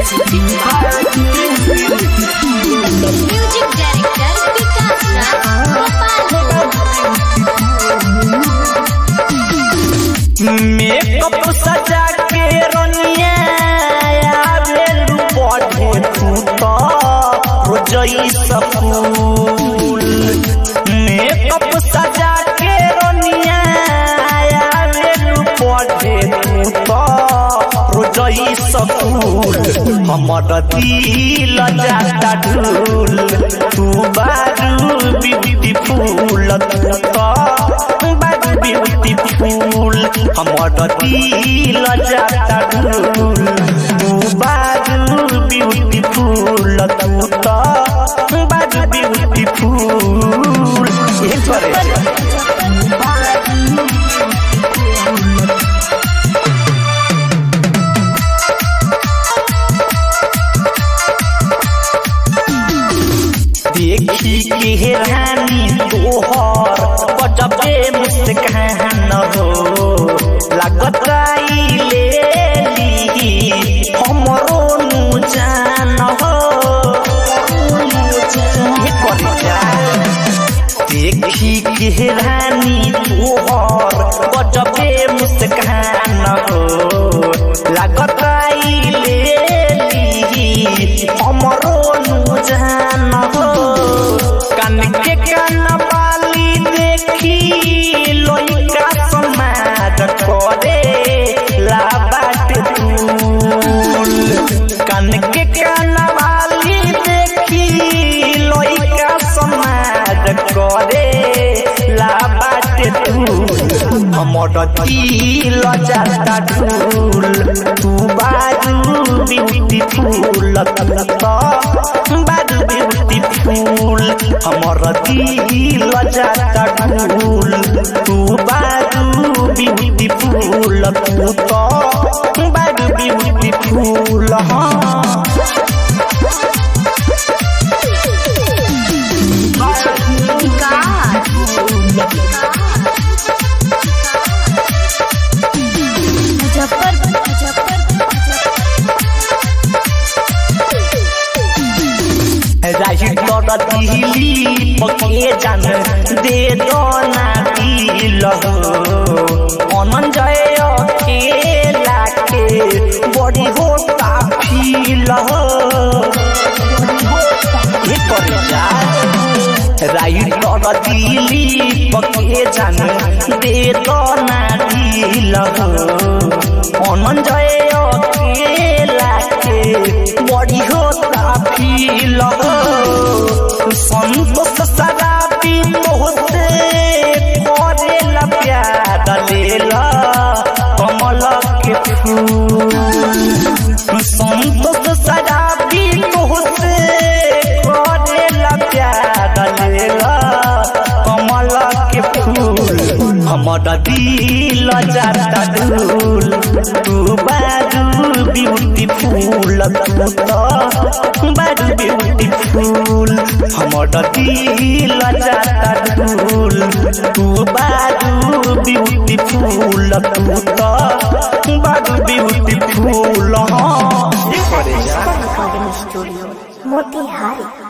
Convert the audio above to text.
music director Vikas Raj Gopal makeup सजा के रनिया आवेलू बढ़े तू तो रोजई सफूल मेकअप सजा के रनिया आवेलू बढ़े तू तो रोजई सफूल हमर दिल जाता ढूल तू बारू ब्यूटीफुल तू तो बारू ब्यूटीफुल हमर दिल जाता ढूल तू बारू ब्यूटीफुल तू तो बारू ब्यूटीफुल ये करे देखी के हेरानी तोहर बजबे मुस्कान हो लागत ले ली हमरो नु जान हो ये करे जा देखी के हेरानी तोहर बजबे मुस्कान हो लागत ले ली हमरो नु जान हो कान के कान बाली देखी लोइका समाज करे ला बाट तूल कान के कान बाली देखी लोइका समाज करे ला बाट तूल हमर दिल जाता ढूल तू बाजू ब्यूटीफुल तू तो बाजू ब्यूटीफुल हमर दिल जाता ढूल तू बाजू ब्यूटीफुल तू तो बाजू ब्यूटीफुल हाँ मुजफ्फर राही तोर दिली पके जान दे दो ना दिल अनन जय अकेला के बड़ी होता फील ये कर जा राई तोर दिली पके जान दे दो ना दिल अनन जय अकेला के बड़ी होता फील संतोष शराबी तोहते करेला प्यार लेला कमल के फूल संतोष शराबी तोहते करेला प्यार लेला कमल के फूल हमर दिल जाता धूल तू बाजू ब्यूटीफुल तू तो बाजू ब्यूटीफुल हमर दिल जाता धूल तू बाजू ब्यूटीफुल तू तो बाजू ब्यूटीफुल हाँ रिकॉर्डिंग स्टूडियो मोतिहारी